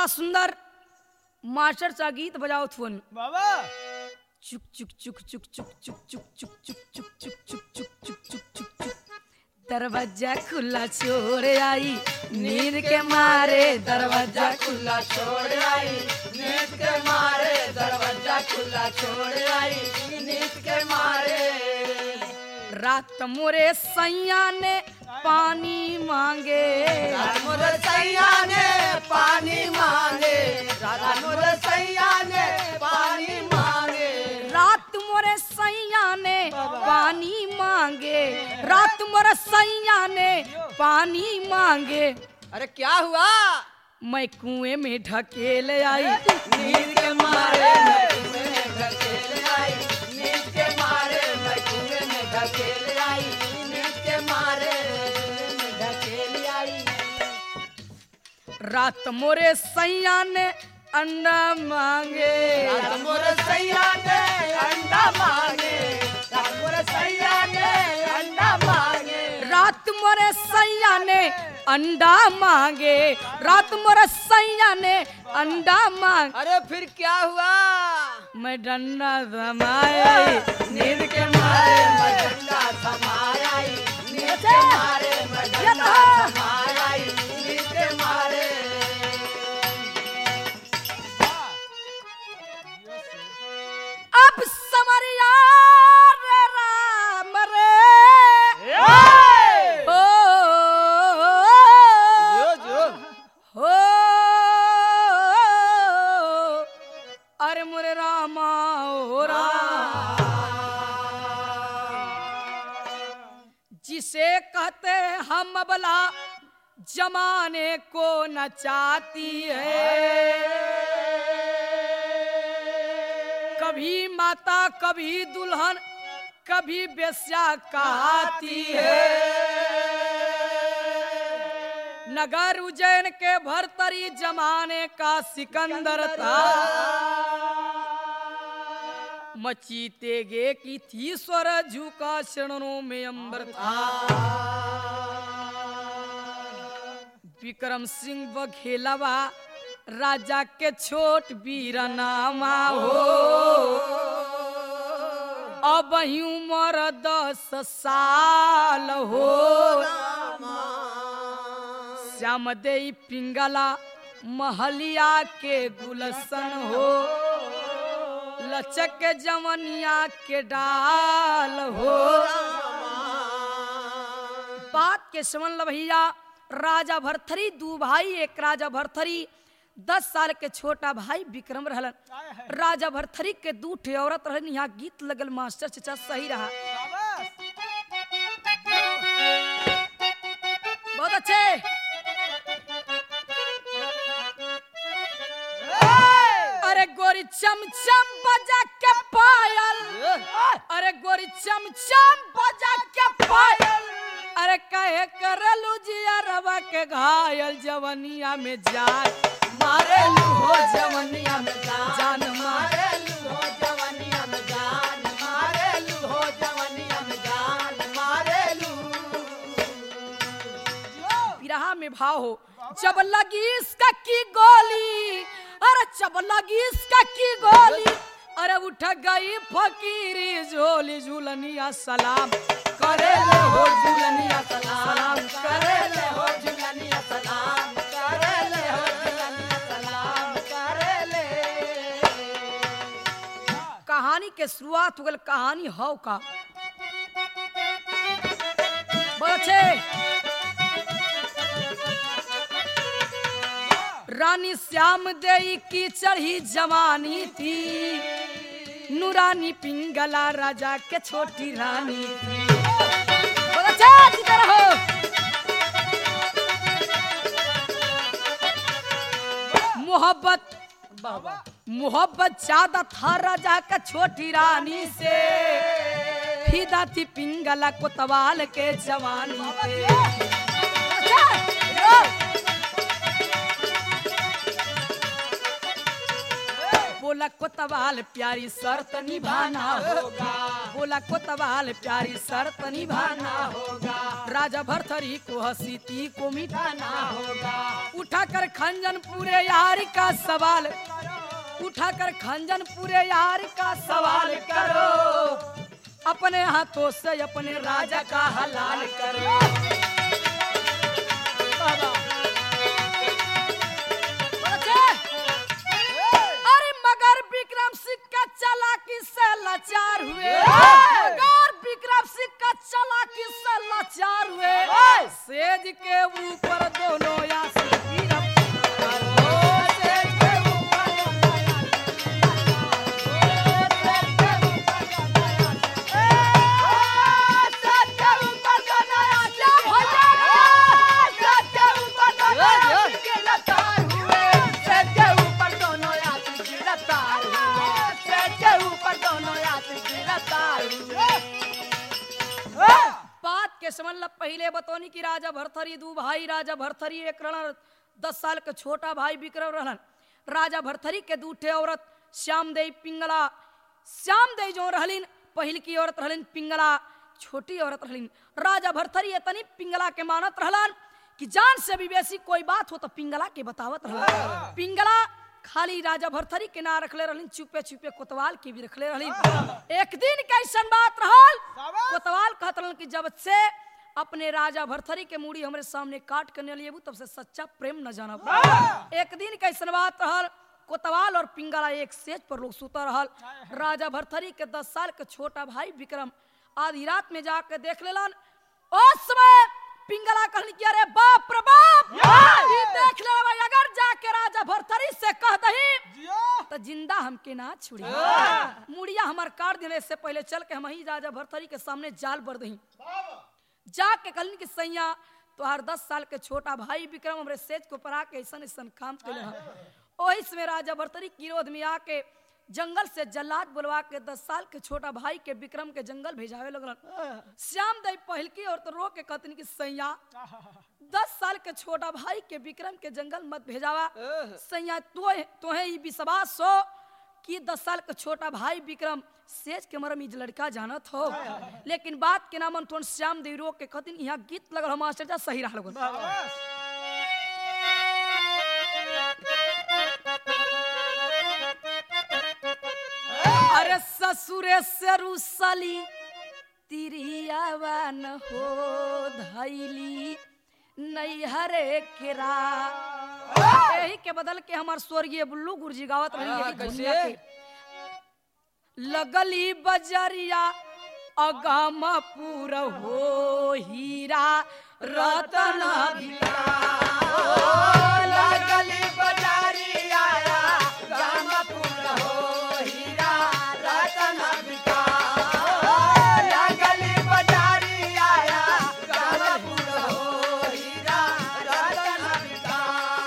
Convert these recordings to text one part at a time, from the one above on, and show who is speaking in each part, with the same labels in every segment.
Speaker 1: बड़ा सुंदर मास्टर सा गीत बजाओ थुन
Speaker 2: बाबा
Speaker 1: चुक चुक चुक चुक चुक चुक चुक चुक चुक चुक चुक चुक चुक चुक चुक चुक चुक दरवाजा खुला छोड़ आई नींद के मारे दरवाजा खुला
Speaker 2: छोड़ आई नींद के मारे दरवाजा खुला छोड़ आई नींद के मारे
Speaker 1: रात मोरे सैया ने पानी मांगे
Speaker 2: रात मोर सैया ने पानी मांगे रात मोर सैया ने पानी मांगे
Speaker 1: रात मोरे सैया ने पानी मांगे रात मोरे सैया ने पानी मांगे
Speaker 2: अरे क्या हुआ
Speaker 1: मैं कुएं में ढकेल आई
Speaker 2: नींद के मारे मैं कुएं में ढकेल आई नींद के मारे मैं कुएं में ढकेल आई नींद के मारे मैं ढकेल आई
Speaker 1: रात मोरे सैया ने अंडा मांगे
Speaker 2: रात मोर सैया ने अंडा मांगे रात मोर सैया ने अंडा मांगे
Speaker 1: रात मोरे सैया ने अंडा मांगे रात मोरे सैया ने अंडा मांग
Speaker 2: अरे फिर क्या हुआ
Speaker 1: मैं डंडा जमाया
Speaker 2: नींद के मारे मैं डंडा थमाया नींद के मारे मैं डंडा थमाया नींद के मारे
Speaker 1: अब समरिया रे राम रे ओ,
Speaker 2: जो जो
Speaker 1: हो अरे मोरे रामा ओ राम जिसे कहते हम अबला जमाने को नचाती है कभी माता कभी दुल्हन कभी बेस्या कहती है नगर उज्जैन के भरतरी जमाने का सिकंदर था मची तेगे की थी स्वर झुका शरणों में अंबर था विक्रम सिंह बघेलवा राजा के छोट वीर नामा हो अब ही उम्र दस साल हो श्याम दे पिंगला महलिया के गुलशन हो लचक के जवनिया के डाल हो बात के समन भैया राजा भरथरी दू भाई एक राजा भरथरी दस साल के छोटा भाई विक्रम रहलन राजा भरथरी के दू ठे औरत रहन यहाँ गीत लगल मास्टर चचा सही रहा बहुत अच्छे अरे गोरी चमचम बजा के पायल अरे गोरी चमचम बजा के पायल अरे कहे करलू जिया रवा के घायल जवनिया में जान
Speaker 2: मारे लू हो जवनिया में जान
Speaker 1: जान मारे
Speaker 2: मारे लू हो जवनिया में जान मारे लू हो जवनिया में जान मारे लू
Speaker 1: बिरहा में भाव हो जब लगी इसका की गोली अरे जब लगी इसका की गोली अरे उठ गई फकीरी झोली झूलनिया सलाम करे ले हो झूलनिया सलाम करे
Speaker 2: करे ले हो झुलनिया सलाम करे ले हो झुलनिया सलाम करे ले
Speaker 1: कहानी के शुरुआत हो गल कहानी हव का बहुत अच्छे रानी श्याम देई की चढ़ी जवानी थी नूरानी पिंगला राजा के छोटी रानी थी बहुत अच्छा जीते रहो मोहब्बत
Speaker 2: बाबा
Speaker 1: मोहब्बत ज्यादा था राजा का छोटी रानी से फिदा थी पिंगला कोतवाल के जवानी पे बोला कोतवाल प्यारी शर्त निभाना होगा बोला कोतवाल प्यारी शर्त निभाना
Speaker 2: होगा
Speaker 1: राजा भरथरी को हसीती को मिटाना
Speaker 2: होगा
Speaker 1: उठाकर खंजन पूरे यार का सवाल उठाकर खंजन पूरे यार का सवाल करो अपने हाथों से अपने राजा का हलाल करो बाबा। बच्चे, अरे मगर विक्रम सिंह का चालाकी से लाचार हुए मगर विक्रम सिंह का चालाकी से लाचार हुए सेज के ऊपर दोनों यासी बात के समझ ला पहले बतौनी की राजा भरथरी दू भाई राजा भरथरी एक रहन दस साल के छोटा भाई विक्रम रहन राजा भरथरी के दूठे औरत श्याम देई पिंगला श्याम देई जो रहलिन पहिल की औरत रहलिन पिंगला छोटी औरत रहलिन राजा भरथरी इतनी पिंगला के मानत रहलन कि जान से भी बेसी कोई बात हो तो पिंगला के बतावत रहलन पिंगला खाली राजा भरथरी के ना रखले रहलिन चुपे चुपे कोतवाल के भी रखले रहलिन एक दिन कैसन बात रहल कोतवाल कहत रहलन कि जब से अपने राजा भरथरी के मूड़ी हमरे सामने काट के न लिएबू तब से सच्चा प्रेम न जानब एक दिन कैसन बात रहल कोतवाल और पिंगला एक सेज पर लोग सुता रहल राजा भरथरी के दस साल के छोटा भाई विक्रम आधी रात में जाके देख लेलन उस समय पिंगला कहनी कि अरे बाप रे बाप ई देख ले भाई अगर जाके राजा भरथरी से कह दही तो जिंदा हमके ना छुड़ी मुड़िया हमार काट देने से पहले चल के हम ही राजा भरथरी के सामने जाल बर दही जाके कहलिन कि सैया तोहार दस साल के छोटा भाई विक्रम हमरे सेज को परा के ऐसन ऐसन काम कैले हन ओही समय राजा भरतरी किरोध में आके जंगल से जल्लाद बुलवा के दस साल के छोटा भाई के विक्रम के जंगल भेजावे लगलन श्याम दई पहल की और तो रो के कहतन कि सैया दस साल के छोटा भाई के विक्रम के जंगल मत भेजावा सैया तो तोहे ई विश्वास हो कि दस साल का छोटा भाई विक्रम सेज के मरम इज लड़का जानत हो लेकिन बात के नाम थोन श्याम देवी रो के कहतिन यहाँ गीत लगल हम मास्टर जा सही रहा लोगन अरे ससुरे से रुसली तिरियावा न हो धैली नैहरे केरा यही के बदल के हमार स्वर्गीय बुल्लू गुरुजी गावत रही
Speaker 2: हाँ,
Speaker 1: यही
Speaker 2: कैसे?
Speaker 1: दुनिया के लगली बजरिया अगमपुर हो हीरा रतन
Speaker 2: लगली बजारी आया रामपुर हो हीरा रतन बिका लगली बजारी आया रामपुर हो हीरा रतन बिका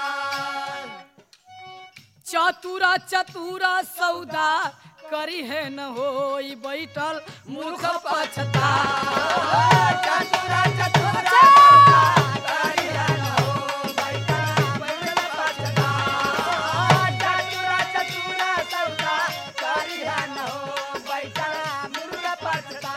Speaker 1: चतुरा चतुरा सौदा करी है न होई बैठल मूर्ख पछता
Speaker 2: चतुरा चतुरा करिया न हो बैठा बैठल पछता चतुरा चतुरा सौदा करिया न हो बैठा मुर्गा पछता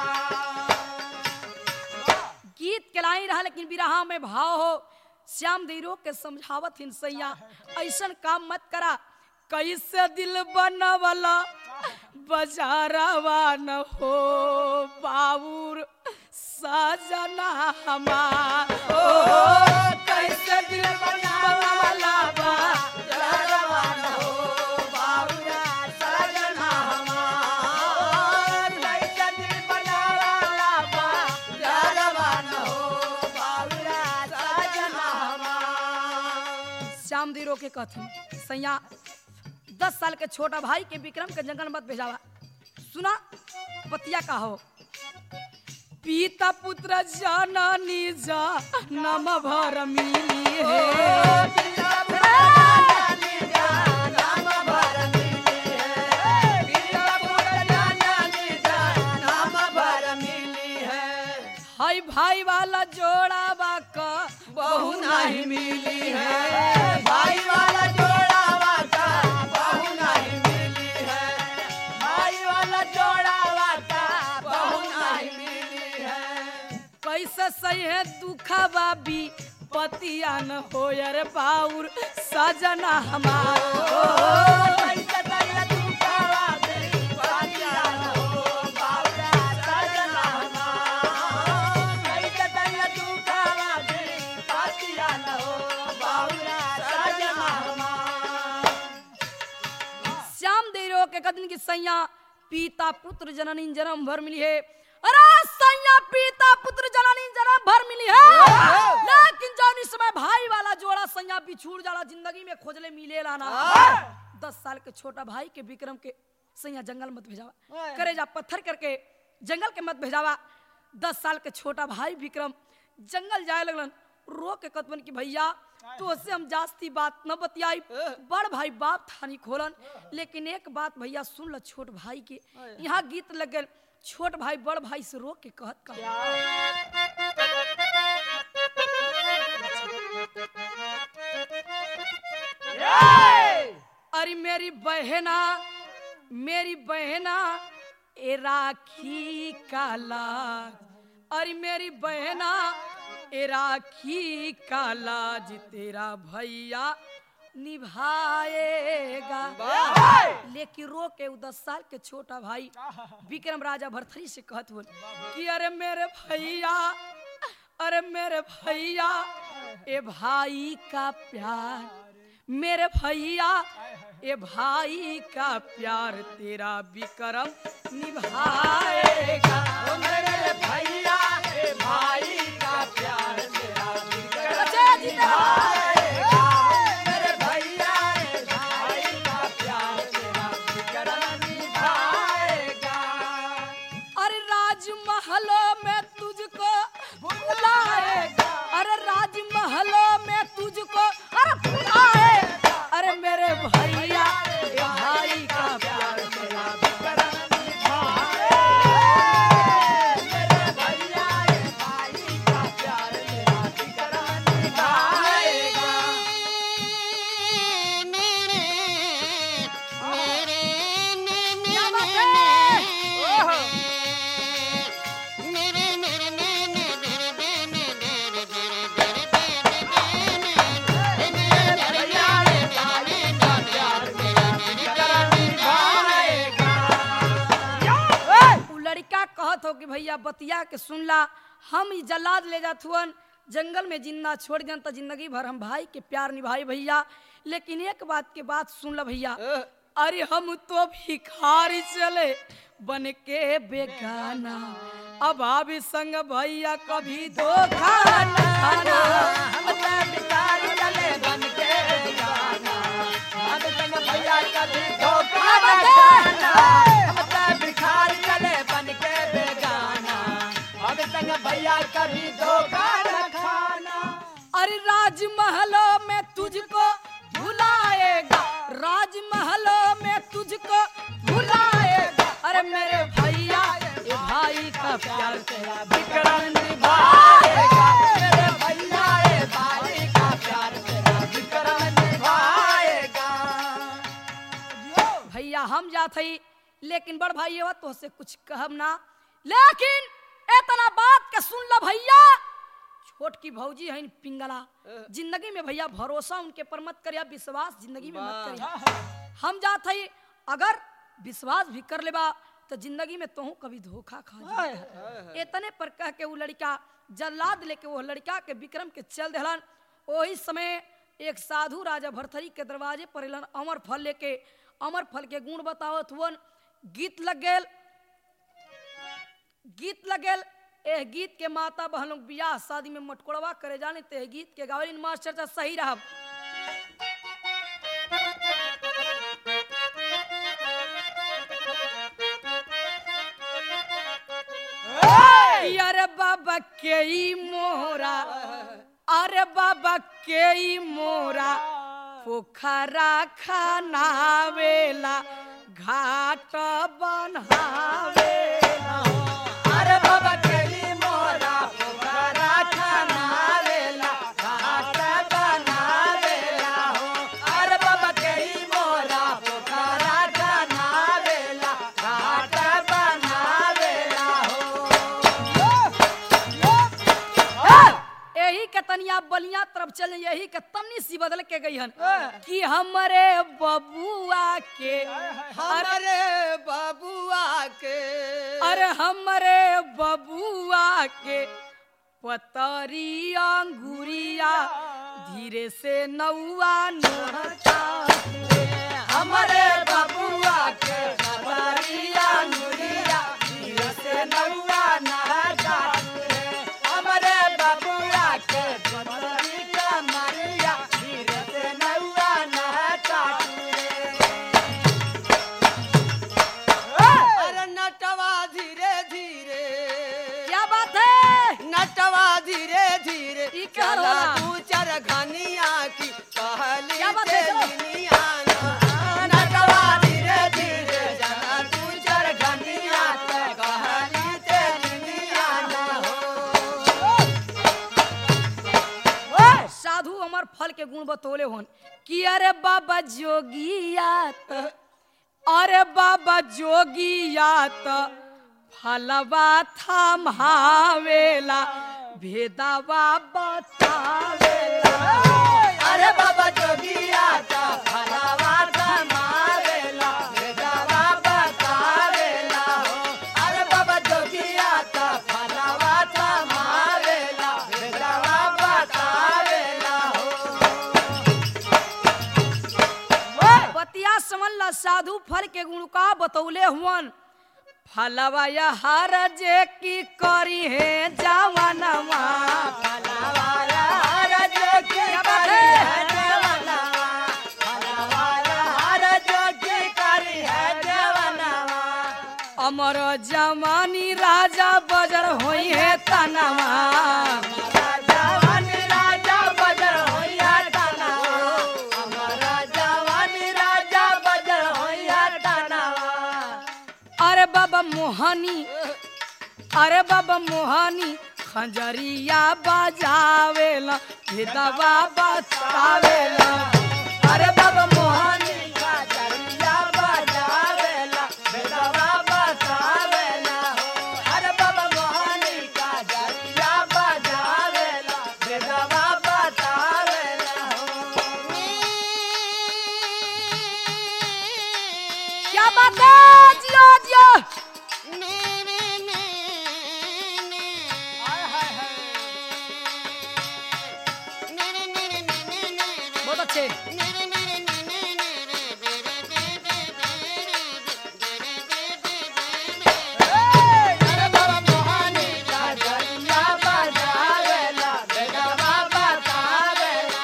Speaker 1: गीत के लाई रहा लेकिन बिरहा में भाव हो श्याम देरो के समझावत हिन सैया ऐसन काम मत करा कैसे दिल बनवला बजारवा न हो बाबूर सजना हमार ओ कैसे दिल बनवला बा
Speaker 2: जरवान हो बाबूया सजना हमार कैसे दिल बनावाला बा जरवान हो बाबूया सजना हमार
Speaker 1: श्याम देरो के कथन सैया दस साल के छोटा भाई के विक्रम के जंगल मत भेजावा सुना पतिया का हो पीता पुत्र जननी जा नम भर मिली है हाय भाई वाला जोड़ा बाका
Speaker 2: बहु नहीं मिली है भाई वाला जोड़ा वाका बहु नहीं मिली
Speaker 1: है दुखवा भी पतिया न हो रे बाउर सजना हमार श्याम दे रो के कदन की सैया पीता पुत्र जननी जन्म भर मिली है अरे सैया पीता पुत्र जननी जन्म भर मिली है लेकिन जौन इस समय भाई वाला जोड़ा सैया बिछुड़ जाला जिंदगी में खोजले मिले लाना दस साल के छोटा भाई के विक्रम के सैया जंगल मत भेजावा करे जा पत्थर करके जंगल के मत भेजावा दस साल के छोटा भाई विक्रम जंगल जाए लगलन रो के कतवन की भैया तो उससे हम जास्ती बात न बतियाई बड़ भाई बाप थानी खोलन लेकिन एक बात भैया सुन ल छोट भाई के यहाँ गीत लग गए छोट भाई बड़ भाई से रो के कहत कहा अरे मेरी बहना मेरी बहना ए राखी का लाज अरे मेरी बहना ए राखी का लाज तेरा भैया निभाएगा लेकिन रो के उ दस साल के छोटा भाई विक्रम राजा भरथरी से कहत बोल कि अरे मेरे भैया अरे मेरे भैया ए भाई का प्यार मेरे भैया ए भाई का प्यार तेरा विक्रम निभाएगा अच्छा, जिंदाबाद। अरे राजमहलों में तुझको बुलाएगा अरे राजमहलों में तुझको अरे बुलाएगा अरे मेरे भैया ए भाई का प्यार तेरा विक्रम क्या बात है? उ लड़का कहत हो कि भैया बतिया के सुनला हम ई जलाद ले जात हुअन जंगल में जिंदा छोड़ गन तो जिंदगी भर हम भाई के प्यार निभाई भैया लेकिन एक बात के बात सुन ला भैया अरे हम तो भिखारी चले बन के बेगाना अब अभी संग भैया कभी धोखा न खाना
Speaker 2: भैया कभी धोखा न खाना
Speaker 1: अरे राजमहलों में तुझको भुलाएगा राजमहलों में तुझको भुलाएगा अरे मेरे भैया ये भाई का प्यार तेरा विक्रम निभाएगा
Speaker 2: मेरे भैया ए भाई का प्यार तेरा विक्रम निभाएगा
Speaker 1: भैया हम जात हई लेकिन बड़ भाई ये तो से कुछ कहब ना लेकिन इतना बात के सुन लो भैया छोट की भौजी है पिंगला जिंदगी में भैया भरोसा उनके पर मत करिया विश्वास जिंदगी में मत करिया हम जात हई अगर विश्वास भी कर लेबा तो जिंदगी में तोहू कभी धोखा खा जाए इतने पर कह के वो लड़का जल्लाद लेके वो लड़का के विक्रम के चल देहलन वही समय एक साधु राजा भरथरी के दरवाजे पर एलन अमर फल लेके अमर फल के गुण बतावत हुवन गीत लग गेल गीत लग गेल एह गीत के माता बहन लोग बियाह शादी में मटकोड़वा करे जाने ते गीत के गावलिन मास्टर चा सही रहा अरे बाबा के ई मोरा अरे बाबा के ई मोरा पोखरा खानावेला घाट बनावेला
Speaker 2: अरे बाबा केली मोरा पोखरा खानावेला घाट बनावेला हो अरे बाबा केली मोरा पोखरा खानावेला घाट बनावेला हो
Speaker 1: बलिया तरफ चल यही के तमनी सी बदल के गई हन कि हमरे बबुआ के
Speaker 2: हमारे बबुआ के
Speaker 1: अरे हमरे बबुआ के पतरी अंगुरिया धीरे से नौआ नोहता
Speaker 2: हमारे बबुआ के खबरिया नुरिया धीरे से नौआ नहता हमारे बबुआ के खबरी का मरिया धीरे से नौआ नहता अरे नटवा धीरे धीरे
Speaker 1: क्या बात है
Speaker 2: नटवा धीरे धीरे
Speaker 1: ई क्या
Speaker 2: चला
Speaker 1: होला?
Speaker 2: तू चर घनिया की कहली
Speaker 1: क्या बात है? चलो।
Speaker 2: तेलिनिया ना। नटवा धीरे धीरे चला तू चर घनिया की कहली तेलिनिया ना हो।
Speaker 1: साधु अमर फल के गुण बतौले होन कि अरे बाबा जोगिया त अरे बाबा जोगिया त फलवा थमावेला भेदावा बतावेला
Speaker 2: अरे बाबा जोगिया का फलावा का मारेला भेदावा बतावेला हो अरे बाबा जोगिया का फलावा का मारेला भेदावा बतावेला हो
Speaker 1: बतिया समझला साधु फल के गुण का बतौले हुवन फलवा या हर जे की करी है जवानवा
Speaker 2: फलावाला हर जोगी करी है जवनवा फलावाला हर जोगी करी है जवनवा
Speaker 1: अमर जमानी राजा बजर होई है तनवा
Speaker 2: जवान राजा बजर होइया तनवा हमारा जवान राजा बजर होइया तनवा
Speaker 1: अरे बाबा मोहनी अरे बाबा मोहनी खंजरिया बजावेला भेदवा बतावेला
Speaker 2: अरे बाबा मोहनी का चरिया बजावेला बेदवा बतावेला हो अरे बाबा मोहनी का चरिया बजावेला बेदवा बतावेला
Speaker 1: क्या बात है जियो जियो बहुत अच्छे
Speaker 2: अरे बाबा मोहनी का चरिया बजावेला बेदवा बतावेला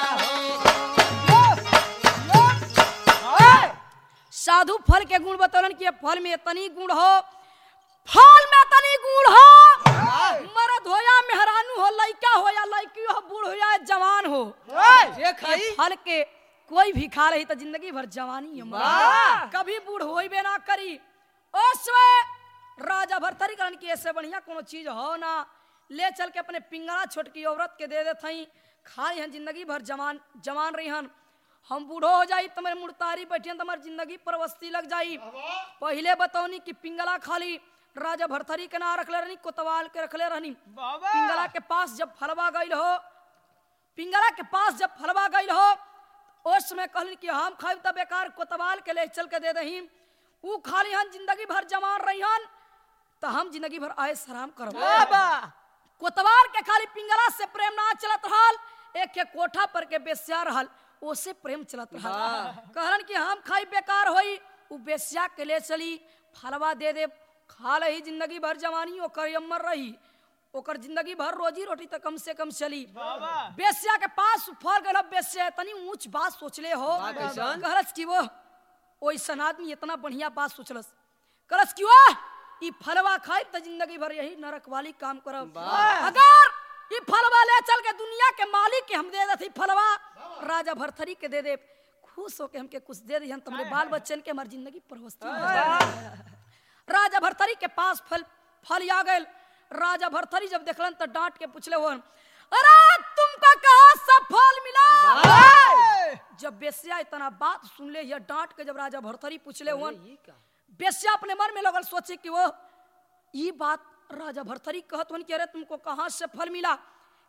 Speaker 2: हो
Speaker 1: साधु फल के गुण बतौलन कि ये फल में इतनी गुण हो फल में इतनी गुण हो मरद हो या मेहरानू हो लइका हो या लड़की हो बूढ़ हो या जवान हो
Speaker 2: ये खाई
Speaker 1: ये फल के कोई भी खा रही तो जिंदगी भर जवानी है
Speaker 2: वाह!
Speaker 1: कभी बूढ़ होइबे ना करी उसमें राजा भरथरी करन की ऐसे बढ़िया कोनो चीज हो ना ले चल के अपने पिंगला छोटकी औरत के दे देत हई खाई हन जिंदगी भर जवान जवान रही हन हम बूढ़ो हो जाई तुम्हारे मुड़तारी बैठियन तो हमारी जिंदगी पर वस्ती लग जाई पहले बतौनी कि पिंगला खाली राजा भरथरी के ना रखले रहनी कोतवाल के रखले रहनी पिंगला के पास जब फलवा गई हो पिंगला के पास जब फलवा गई हो उस समय कहली कि हम खाई तब बेकार कोतवाल के ले चल के दे दही ऊ खाली हन जिंदगी भर जवान रही हन तो हम जिंदगी भर आए सराम करब कोतवाल के खाली पिंगला से प्रेम ना चलत रहल एक के कोठा पर के बेस्या रहल ओसे प्रेम चलत रहल कहलन कि हम खाई बेकार होई उ बेस्या के ले चली फलवा दे दे खा लही जिंदगी भर जवानी ओकर अमर रही ओकर जिंदगी भर रोजी रोटी तो कम से कम चली बेस्या के पास फल गल बेस्या तनी ऊंच बात सोचले हो
Speaker 2: बा कैसन?
Speaker 1: कहलस कि वो ओइसन आदमी इतना बढ़िया बात सोचलस कहलस कि वो ई फलवा खाई तो जिंदगी भर यही नरक वाली काम करब अगर ई फलवा ले चल के दुनिया के मालिक के हम दे देती फलवा राजा भरथरी के दे दे खुश होके हमके कुछ दे दी हम तुम्हारे बाल बच्चन के हमारी जिंदगी पर राजा भरथरी के पास फल फल आ गए राजा भरथरी जब देखलन तो डांट के पूछले हो अरे तुमको कहा सब फल मिला जब बेस्या इतना बात सुन ले यह डांट के जब राजा भरथरी पूछले हुआ बेस्या अपने मन में लगल सोचे कि वो ये बात राजा भरथरी कहत हन कि अरे तुमको कहाँ से फल मिला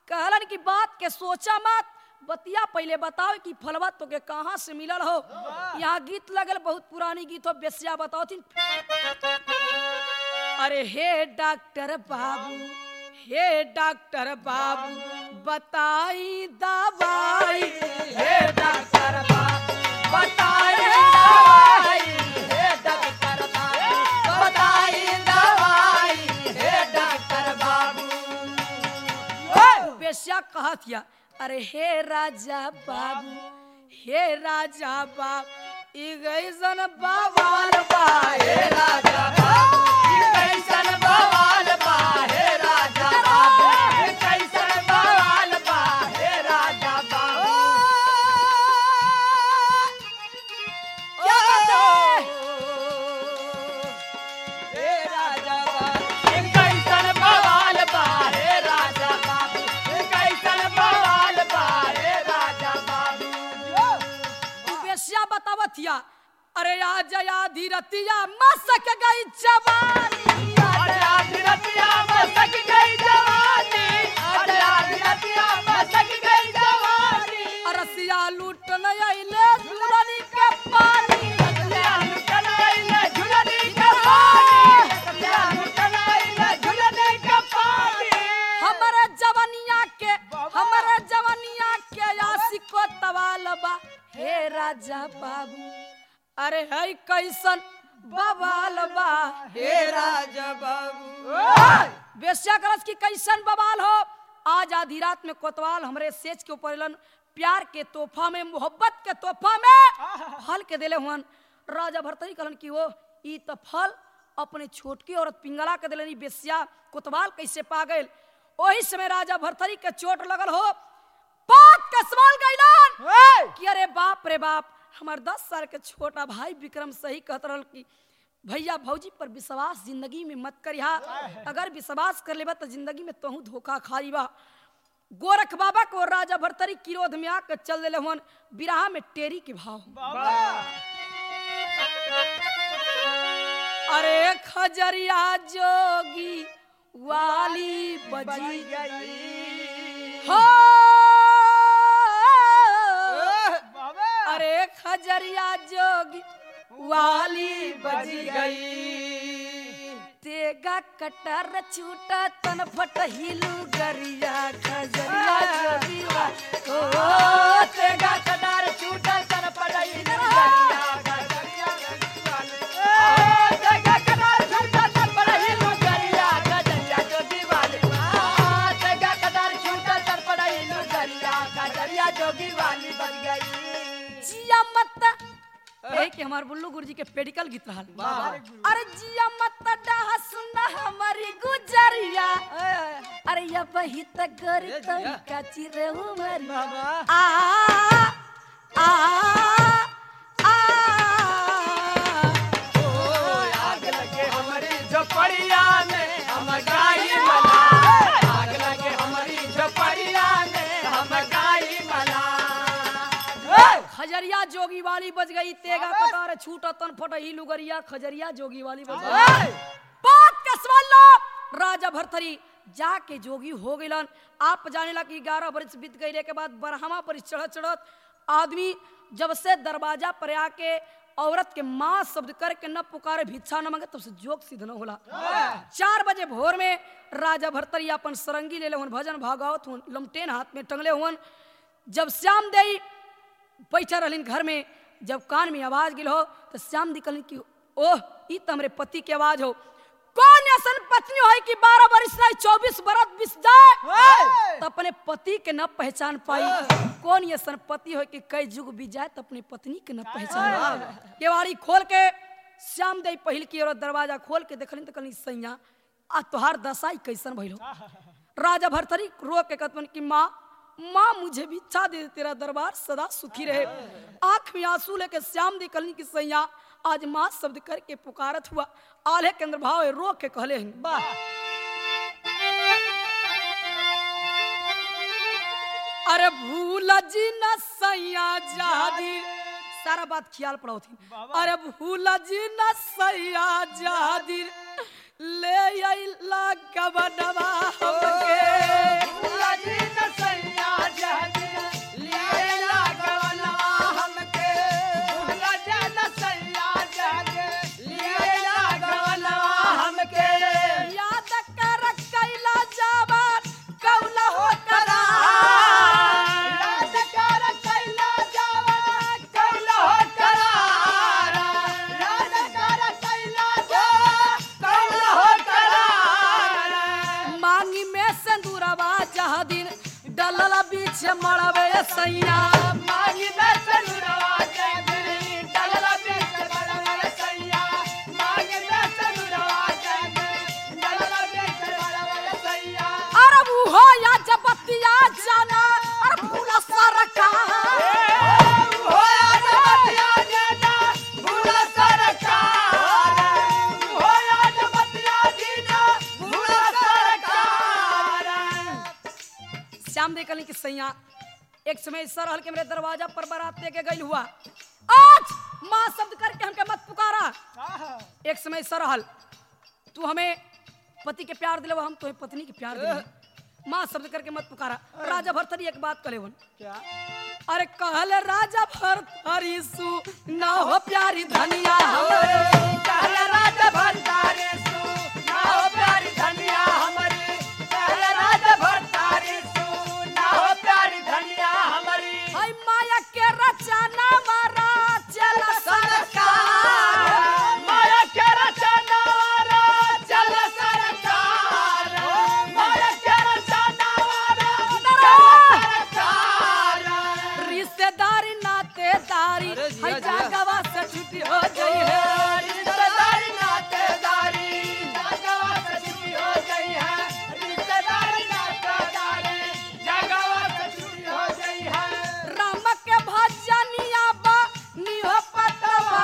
Speaker 1: कहलन की बात के सोचा मत बतिया पहले बताओ कि फलवा तो के कहाँ से मिलल हो यहाँ गीत लगल बहुत पुरानी गीत हो बेसिया बताओ थी अरे हे डॉक्टर बाबू हे डॉक्टर बाबू बताई दवाई
Speaker 2: हे डॉक्टर बाबू बताई दवाई हे डॉक्टर बाबू बताई दवाई हे डॉक्टर बाबू
Speaker 1: बेसिया कहत या अरे हे राजा बाबू हे राजा बाबू ई गैसन बाबाल बा
Speaker 2: हे राजा बाबू ई कैसन बवाल बा हे राजा बाबू ई कैसन बवाल बा हे राजा बाबू
Speaker 1: क्या कहते हैं?
Speaker 2: हे राजा बाबू ई कैसन बवाल बा हे राजा बाबू ई कैसन बवाल बा हे राजा बाबू
Speaker 1: तू बेसिया बतावत या अरे आज या धीरतिया मसक गई जवानी
Speaker 2: अरे आज रतिया मसक गई जवानी अरे आज रतिया मसक गई जवानी
Speaker 1: अरसिया लूट न आइले झूलनी के पानी
Speaker 2: रतिया लुटन आइले झुलनी के पानी रतिया लुटन आइले झुलनी के पानी
Speaker 1: हमारे जवनिया के हमारे जवनिया के आशिको तवाल बा हे राजा बाबू अरे है कैसन बवाल बा
Speaker 2: हे राजा बाबू
Speaker 1: बेस्या करस की कैसन बवाल हो आज आधी रात में कोतवाल हमरे सेज के ऊपर एलन प्यार के तोहफा में मोहब्बत के तोहफा में फल के देले हुअन राजा भरतरी कहलन कि वो ई त फल अपने छोटकी औरत पिंगला के देले बेस्या कोतवाल कैसे पा गइल ओही समय राजा भरतरी के चोट लगल हो पाक के सवाल गइलन कि अरे बाप रे बाप हमार दस साल के छोटा भाई विक्रम सही कहत रहल कि भैया भौजी पर विश्वास जिंदगी में मत करिहा अगर विश्वास कर लेबा तो जिंदगी में तोहू धोखा खाईबा गोरख बाबा को राजा भरतरी किरोध में आकर चल दिले हुन बिराह में टेरी के भाव अरे खजरिया जोगी वाली बजी हो अरे खजरिया जोगी वाली बजी गई तेगा कटर छूटा तन फट हिलू गरिया खजरिया जोगी वा ओ तेगा
Speaker 2: कटार छूटल तन पड़ई लुगरिया गजरिया ओ जगा कटार छूटल तन पड़ई लुगरिया गजरिया जो दीवाली आ जगा कटार छूटल तन पड़ई लुगरिया गजरिया जोगी वाली बन गई
Speaker 1: जिया मत यही कि हमार बुल्लू गुरुजी के पेडिकल गीत रहल अरे जिया मत डाह सुना हमारी गुजरिया अरे ये बही तक गरी तरीका चिरे उमरी आ आ आ
Speaker 2: आग लगे हमारी झोपड़िया में हम गाई मना आग लगे हमारी झोपड़िया में हम गाई मना
Speaker 1: खजरिया जोगी वाली बज गई तेगा कटार छूटा तन फट ही लुगरिया खजरिया जोगी वाली बज गई बात का सवाल लो राजा भरथरी जाके जोगी हो गइलन आप जाने ला कि ग्यारह वर्ष बीत गईले के बाद बरहमा पर चढ़त चढ़त आदमी जब से दरवाजा पर आके औरत के माँ शब्द करके न पुकारे भिक्षा न मांगे तब से जोग सिद्ध न होला चार बजे भोर में राजा भरतरी अपन सरंगी ले ले हुन भजन भागवत हुन लमटेन हाथ में टंगले हुन जब श्याम देई बैठा रहलिन घर में जब कान में आवाज गिल हो तो श्याम दी कहलिन कि ओह ई तो हमरे पति के आवाज हो कौन ऐसन पत्नी हो कि बारह बरस नहीं चौबीस बरस बीस जाए तो अपने पति के न पहचान पाई कौन ऐसन पति हो कि कई जुग बीत जाए तो अपनी पत्नी के न पहचान पाई केवाड़ी खोल के श्याम दई पहिल की और दरवाजा खोल के देखलिन तो कहलिन सैया आ तोहार दशाई कैसन भइल हो राजा भरथरी रो के कहतन कि माँ माँ मुझे भी इच्छा दे तेरा दरबार सदा सुखी रहे आंख में आंसू लेके श्याम दी कहलिन कि सैया आज माँ शब्द करके पुकारत हुआ आले के अंदर भाव है, रो के कहले हैं अरे भूल जी न सैया जादी सारा बात ख्याल पड़ो थी
Speaker 2: बाबा।
Speaker 1: अरे भूला जी न सैया जादिर ले अइला गबनवा हमके
Speaker 2: भूला जी न सैया जहदी लिए लागवना हमके भूला जी न सैया जहदी लिए लागवना हमके
Speaker 1: याद कर कैला जावन कौला हो करा
Speaker 2: याद कर कैला जावा कैला हो करारा याद कर कैला जावा कैला हो करारा
Speaker 1: मांगी में सिंदूरवा जहाँ दिन डलल बीच मड़वे सैया
Speaker 2: माही में सनुरवा जगरी डलला बीच बड़वर सैया माही में सनुरवा जगरी डलला बीच बड़वर सैया
Speaker 1: अरे वो या जबतिया जाना अरे भूला सरका
Speaker 2: हो आज बतिया देना भूला सरकार हो आज बतिया देना भूला सरकार
Speaker 1: श्याम देख कि सैया एक समय ऐसा रहल के मेरे दरवाजा पर बारात लेके गई हुआ आज माँ शब्द करके हमके मत पुकारा एक समय ऐसा रहल तू हमें पति के प्यार दिले हम तुम्हें पत्नी के प्यार दिले माँ शब्द करके मत पुकारा राजा भरथरी एक बात करे वन
Speaker 2: क्या
Speaker 1: अरे कहल राजा भरथरी सु ना हो प्यारी धनिया हमरे
Speaker 2: कहले राजा भंडारी सु ना हो प्यारी धनिया हमारी कहले राजा भंडारी सु ना हो प्यारी धनिया हमारी
Speaker 1: हाय माया के रचना मारा चला सरकार
Speaker 2: माया के रचना वाला चल सरकार माया के रचना वाला चल सरकार
Speaker 1: रिश्तेदारी नातेदारी
Speaker 3: अरे जिया,
Speaker 1: हाय
Speaker 3: जिया।
Speaker 1: जागवा से छुट्टी हो गई है
Speaker 2: रिश्तेदारी नातेदारी जगवा से छुट्टी हो गई है रिश्तेदारी नातेदारी जगवा से छुट्टी हो गई है
Speaker 1: राम के भजनिया बा निहो पतवा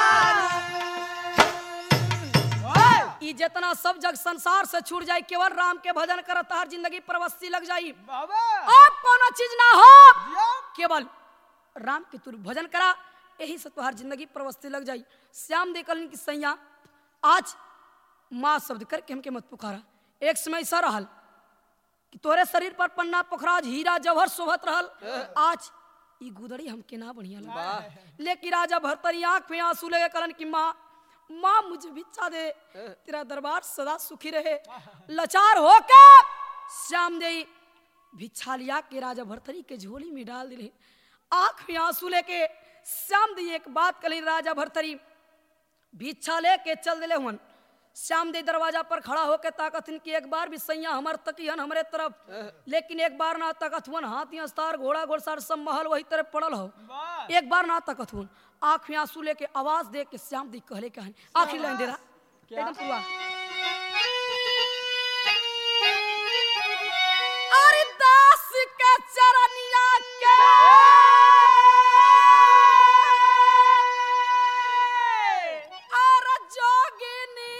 Speaker 1: ई जितना सब जग संसार से छूट जाई केवल राम के भजन करत हर जिंदगी प्रवस्ती लग जाई
Speaker 2: बाबा
Speaker 1: अब कोनो चीज ना हो केवल राम के तू भजन करा यही से तुम्हार जिंदगी प्रवस्ती लग जाई श्याम देखल की सैया आज माँ शब्द करके हमके मत पुकारा एक समय ऐसा रहल कि तोरे शरीर पर पन्ना पोखराज हीरा जवहर शोभत रहल आज ई गुदड़ी हमके ना बढ़िया लगा लेकिन राजा भरतरी आंख में आंसू लगे करन की माँ माँ मुझे भिक्षा दे तेरा दरबार सदा सुखी रहे लाचार होके श्याम देई भिक्षा लिया के राजा भरतरी के झोली में डाल दिले आंख में आंसू लेके श्याम दी एक बात कली राजा भरतरी भिक्षा लेके चल दिले हुन श्याम दे दरवाजा पर खड़ा होके ताकत कि एक बार भी सैया हमर तकियन हमरे तरफ लेकिन एक बार ना ताकत हुन हाथी अस्तार घोड़ा घोड़सार सब महल वही तरफ पड़ल हो
Speaker 2: वाह
Speaker 1: एक बार ना ताकत हुन आंख में आंसू लेके आवाज दे के श्याम दी कहले कहानी आखिरी लाइन दे रहा एकदम पूरा अरे दास के चरनिया के और जोगिनी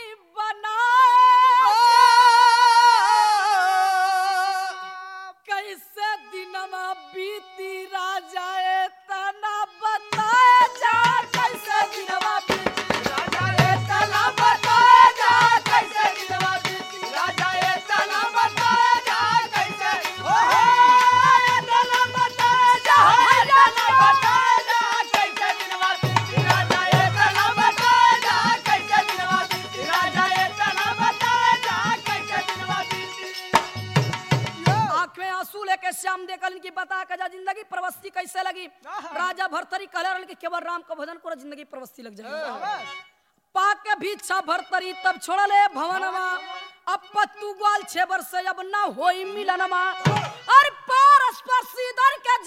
Speaker 1: बनाए कैसे दिनमा बीती राजा ए तना बताए जा कैसे दिनमा बीती
Speaker 2: राजा ये तना बताए जा कैसे दिलवा बीती राजा ये तना बताए जा कैसे ओ हो ये तना बताए जा ये तना बताए जा कैसे दिलवा बीती राजा ये तना बताए जा कैसे दिलवा बीती राजा ये तना बताए जा कैसे दिलवा बीती
Speaker 1: आंख में आंसू लेके श्याम देखल की बता के जा जिंदगी प्रवस्ती कैसे लगी राजा भरतरी कहले रहल कि केवल राम का भजन करो जिंदगी प्रवस्ती लग जाएगी पाके भिक्षा भरतरी तब छोड़ले भवनमा अब पत्तू ग्वाल छे वर्ष अब न होई मिलनमा और पारस पर सीधर के